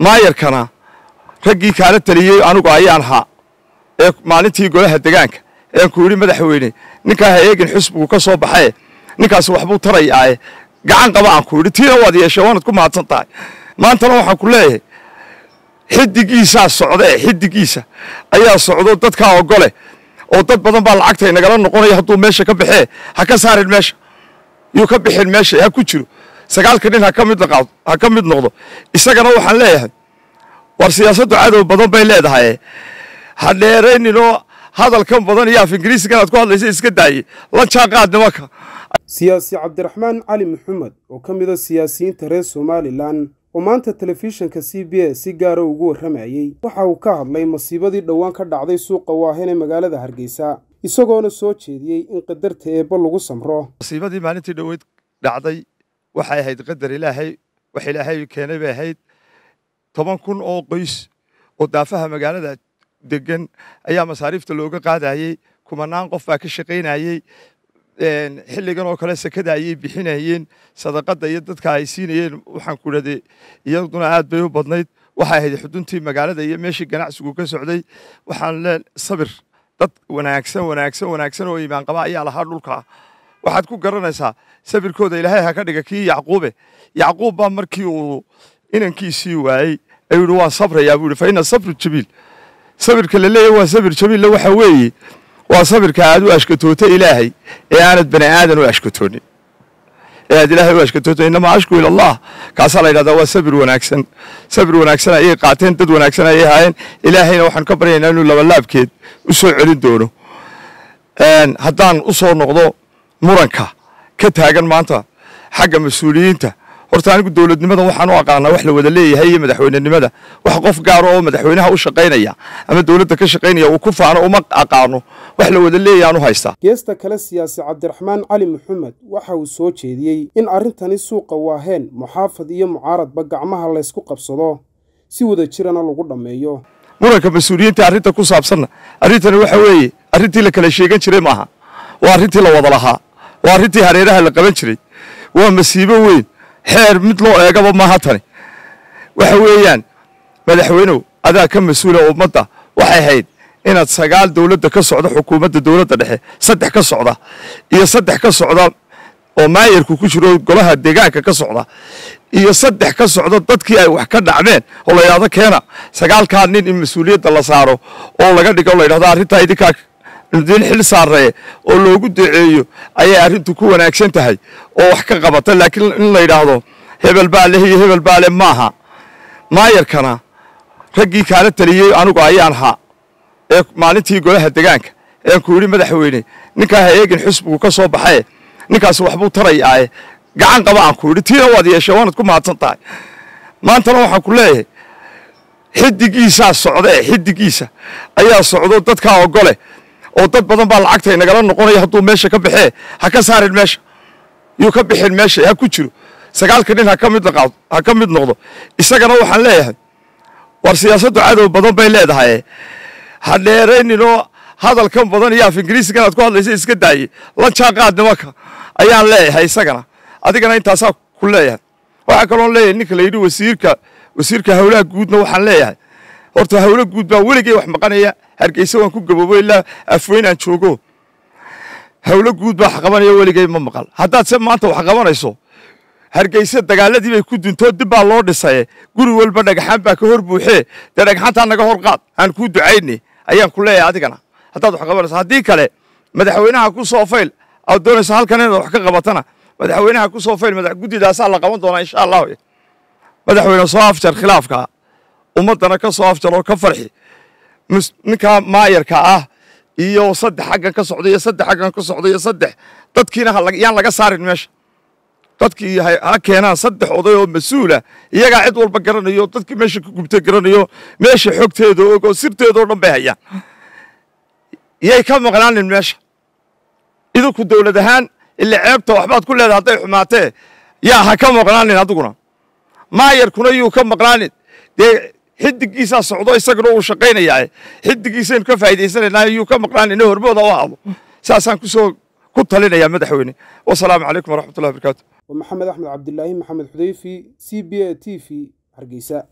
maayarkana raggii kaala taliyey anugu ayaan haa ee maalintii golaha degaanka ean ku yidhi madaxweyne ninkaa ha eegin xusbigu ka soo baxae ninkaas waxbuu tarayaae gacan qaba aan ku yidhi tiina waad yeeshee waanad ku mahadsan tahay maantana waxaan ku leeyahay xidigiisaa socda ee xidigiisa ayaa socdo dadkaa ogole oo dad badan baa lacagta inagala noqonaya hadduu meesha ka baxee ha ka saarin meesha yuu ka bixin meesha ha ku jiro sagaalka nin ha ka mid ha ka mid noqdo isagana waxaan leeyahay war siyaasaddu cadow badan bay leedahay ha dheerayninoo hadalkan badan iyo af ingiriisigan aad ku hadlaysa iska daaye la jaanqaad nimanka siyaasi cabdiraxmaan cali maxamed oo ka mid a siyaasiyiinta reer somalilan oo maanta telefishinka c b a si gaara ugu warramayey waxa uu ka hadlay masiibadii dhowaan ka dhacday suuqa waahen ee magaalada hargeysa isagoona soo jeediyey in qadarta eebba lagu samro masiibadii maalintii dhoweyd dhacday waxay ahayd qadar ilaahay wax ilaahay keenay bay ahayd toban kun oo qoys oo daafaha magaalada degan ayaa masaariifta looga qaadayey kumanaan qof baa ka shaqaynayey xilligan oo kale sekada ayay bixinayeen sadaqada iyo dadka ay siinayeen waxaan ku idhahday iyaduna aad bay u badnayd waxay ahayd xuduntii magaalada iyo meeshii ganacsigu ka socday waxaan lee sabir dad wanaagsan wanaagsan wanaagsan oo iimaan qaba ayaa lahaa dhulka waxaad ku garanaysaa sabirkooda ilaahay ha ka dhiga kii yacquube yacquub baa markii uu inankiisii waayey ayuu yihi waan sabrayaa buu yihi fa ina sabru jabiil sabirka la leeyahy waa sabir jabiilla waxa weeye waa sabirka aad u ashkatoota ilaahay ee aanad bani aadan u ashkatoonin ee aad ilaahay u ashkatoota innamaa ashku ila allah kaasaa la yidhahdaa waa sabir wanaagsan sabir wanaagsan ayay qaateen dad wanaagsan ayay haayeen ilaahayna waxaan ka baryaynaa inuu labalaabkeed u soo celin doono haddaan u soo noqdo muranka ka taagan maanta xagga mas-uuliyiinta horta anigu dowladnimada waxaan u aqaanaa wax la wada leeyahay iyo madaxweynenimada wax qof gaaro oo madaxweynaha u shaqaynaya ama dowladda ka shaqaynaya uu ku faano uma aqaano wax la wada leeyahayaan u haystaa geesta kale siyaasi cabdiraxmaan cali maxamed waxa uu soo jeediyey in arrintani suuqa waaheen muxaafad iyo mucaaradba gacmaha laysku qabsado si wada jirana lagu dhammeeyo muranka mas-uuliyiinta arrinta ku saabsanna arrintani waxa weeye arrintii la kala sheegan jiray maaha waa arrintii la wada lahaa waa arrintii hareeraha la qaban jiray waa masiibo weyn xeer mid loo eegaba maaha tani waxa weeyaan madaxweynow adaa ka mas-uula ummadda waxay ahayd inaad sagaal dowladda ka socda xukuumadda dowladda dhexe saddex ka socda iyo saddex ka socda oo maayarku ku jiro golaha deegaanka ka socda iyo saddex ka socda dadkii ay wax ka dhacmeen oo la yidhahdo keena sagaalkaa nin in mas-uuliyadda la saaro oo laga dhigo la yidhahdo arrintaa idinkaa diin xil saaree oo loogu duceeyo ayay arrintu ku wanaagsan tahay oo wax ka qabata laakiin in la yidhaahdo hebel baa leh iyo hebel baa leh maaha maayarkana raggii kaala taliyey anugu ayaan haa ee maalintii golaha degaanka ean ku yidhi madaxweyne ninkaa ha eegin xusbigu ka soo baxae ninkaas waxbuu tarayaae gacan qaba aan ku yidhi tiina waad yeeshee waanad ku mahadsan tahay maantana waxaan ku leeyahay xidigiisaa socda ee xidigiisa ayaa socdo dadkaa ogole oo dad badan baa lacagta inagala noqonaya hadduu meesha ka baxee ha ka saarin meesha yuu ka bixin meesha ha ku jiro sagaalka nin ha ka mid ha ka mid noqdo isagana waxaan leeyahay war siyaasaddu cadow badan bay leedahay ha dheerayninoo hadalkan badan iyo af ingiriisigan aad ku hadlaysa iska daaye la jaanqaad nimanka ayaan leeyahay isagana adigana intaasaa ku leeyahay waxaa kaloon leeyahay ninka la yidhi wasiirka wasiirka howlaha guudna waxaan leeyahay horta howlo guud baa weligay wax maqanaya hargeysa waan ku gaboobo ilaa afweyn aan joogo howlo guud baa wax qabanaya weligay ma maqal haddaad se maanta wax qabanayso hargeysa dagaaladii bay ku duntoo dib baa loo dhisaye guri walba dhagaxaan baa ka hor buuxee dee dhagaxaantaa naga hor qaad aan kuu ducayne ayaan ku leeyahay adigana haddaad wax qabanayso haddii kale madaxweynaha ku soo fayl aad doonayso halkan inaad wax ka qabatana madaxweynaha ku soo fayl guddidaasaa la qaban doonaa insha allahu madaxweyne soo afjar khilaafka ummaddana ka soo afjar oo ka farxi ninkaa maayarka ah iyo saddex xaggan ka socda iyo saddex xaggan ka socda iyo saddex dadkiina yaan laga saarin meesha dadkii ha keenaan saddex oday oo mas-uula iyagaa cid walba garanayo dadkii meesha ka gubtay garanayo meesha xogteeda og oo sirteedao dhan bay hayaan yay ka maqnaanin meesha idinku dowlad ahaan ila ceebta waxbaad ku leedahay hadday xumaatee yaa ha ka maqnaanin adiguna maayarkuna yuu ka maqnaanin dee xidigiisaa socdo isaguna uu shaqaynayaa xidigiisaynu ka faa'idaysanaynaa yuu ka maqnaanin hormooda u ahdo saasaan kusoo ku talinayaa madaxweyne wasalaamu calaykum waraxmatullahi barakaatu waa maxamed axmed cabdilaahi maxamed xudeyfi c b a t v hargeysa